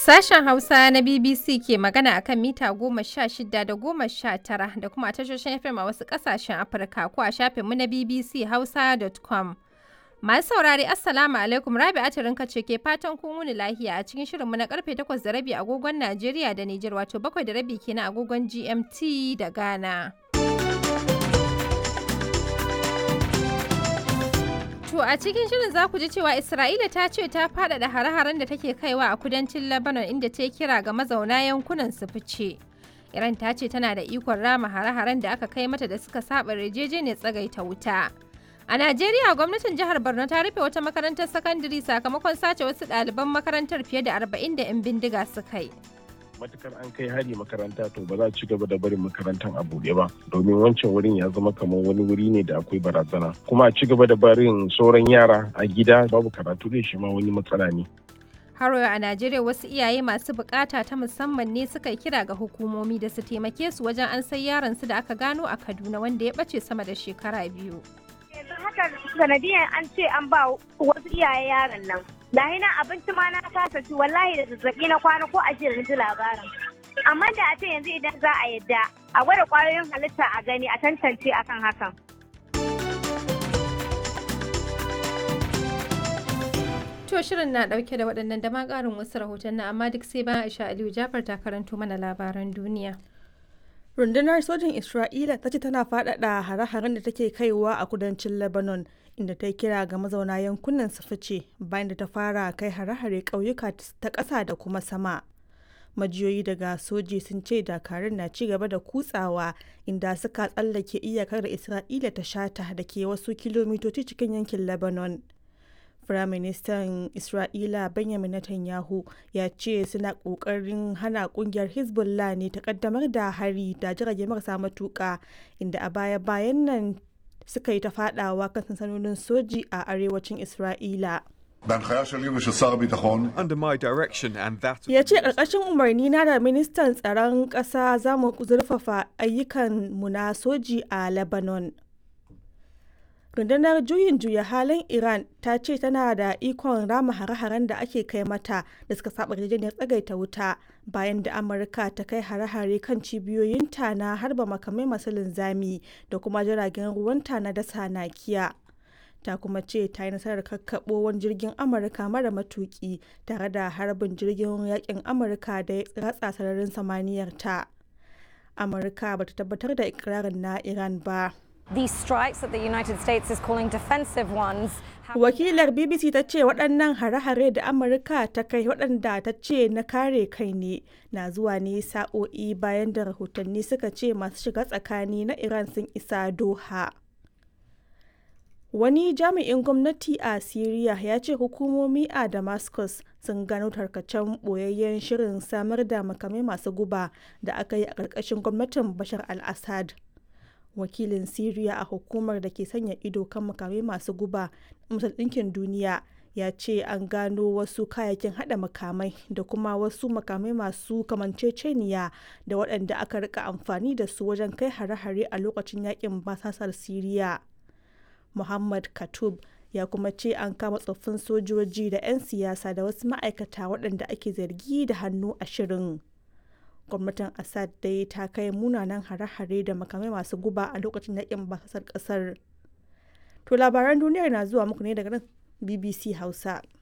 Sashen Hausa na BBC ke magana akan mita goma sha shida da goma sha tara da kuma a tashoshin FM a wasu ƙasashen Afirka ko a shafinmu na BBC Hausa.com. Masu saurari Assalamu alaikum Rabi Atirinka ce ke fatan kun wuni lahiya a cikin shirinmu na karfe takwas da rabi agogon Najeriya da Nijar wato bakwai da rabi kenan agogon GMT da Ghana. To a cikin shirin za ku ji cewa Isra'ila ta ce ta faɗaɗa hare-haren da take kaiwa a kudancin Lebanon inda ta kira ga mazauna yankunan su fice. Iran ta ce tana da ikon rama hare-haren da aka kai mata da suka saba yarjejeniyar tsagaita wuta. A Najeriya gwamnatin jihar Borno ta rufe wata makarantar sakandare sakamakon sace wasu ɗaliban makarantar fiye da arba'in da 'yan bindiga suka yi. matukar an kai hari makaranta to ba za a ci gaba da barin makarantar a buɗe ba domin wancan wurin ya zama kamar wani wuri ne da akwai barazana kuma a ci gaba da barin sauran yara a gida babu karatu da shi ma wani matsala ne Haro a Najeriya wasu iyaye masu bukata ta musamman ne suka kira ga hukumomi da su taimake su wajen an sai yaron su da aka gano a Kaduna wanda ya bace sama da shekara biyu. yanzu haka sanadiyan an ce an ba wasu iyaye yaron nan lahi na abinci ma na kasa ci wallahi da zazzabi na kwana ko a jiya ji labarin amma da a ce yanzu idan za a yadda a gwada kwayoyin halitta a gani a tantance akan hakan To shirin na dauke da waɗannan da ma ƙarin wasu rahotanni amma duk sai bayan Aisha Aliyu Jafar ta karanto mana labaran duniya. rundunar sojin isra'ila ta ce tana faɗaɗa hare-haren da take kaiwa a kudancin lebanon inda ta kira ga mazauna yankunan su fice bayan da ta fara kai hare-hare ƙauyuka ta ƙasa da kuma sama majiyoyi daga soji sun ce dakarun na ci gaba da kutsawa inda suka tsallake iyakar da isra'ila ta shata da ke wasu kilomitoci cikin yankin lebanon Firaministan Isra'ila Benjamin Netanyahu ya ce suna ƙoƙarin hana ƙungiyar Hezbollah ne ta ƙaddamar da hari da jirage marasa matuƙa inda a baya-bayan nan suka yi ta faɗawa kan sansanonin soji a arewacin Isra'ila. בהנחיה שלי ושל שר הביטחון, Under my direction and that of Ya ce ƙarƙashin umarni na da ministan tsaron ƙasa za mu zurfafa ayyukan mu na soji a Lebanon. rundunar juyin juya halin iran ta ce tana da ikon rama hare-haren da ake kai mata da suka saba yarjejeniyar tsagaita wuta bayan da amurka ta kai hare-hare kan cibiyoyinta na harba makamai masu linzami da kuma jiragen ruwanta na dasa nakiya ta kuma ce ta yi nasarar kakkaɓo wani jirgin amurka mara matuki tare da harbin jirgin yakin amurka da ya ratsa sararin samaniyar ta amurka bata tabbatar da ikirarin na iran ba These strikes that the United States is calling defensive ones have Wakilar BBC ta ce waɗannan hare-hare da Amurka ta kai waɗanda ta ce na kare kai ne na zuwa ne sa'o'i bayan da rahotanni suka ce masu shiga tsakani na Iran sun isa Doha. Wani jami'in gwamnati a Siriya ya ce hukumomi a Damascus sun gano tarkacen ɓoyayyen shirin samar da makamai masu guba da aka yi a ƙarƙashin gwamnatin Bashar al-Assad. wakilin Siriya a hukumar da ke sanya ido kan makamai masu guba Majalisar Ɗinkin Duniya ya ce an gano wasu kayayyakin hada makamai da kuma wasu makamai masu kamanceceniya da waɗanda aka rika amfani da su wajen kai hare-hare a lokacin yakin basasar Siriya. Muhammad Katub ya kuma ce an kama tsoffin sojoji da 'yan siyasa da wasu ma'aikata waɗanda ake zargi da hannu a shirin. gwamnatin assad dai ta kai munanan hare-hare da makamai masu guba a lokacin yakin basasar kasar to labaran duniyar na zuwa muku ne daga nan bbc hausa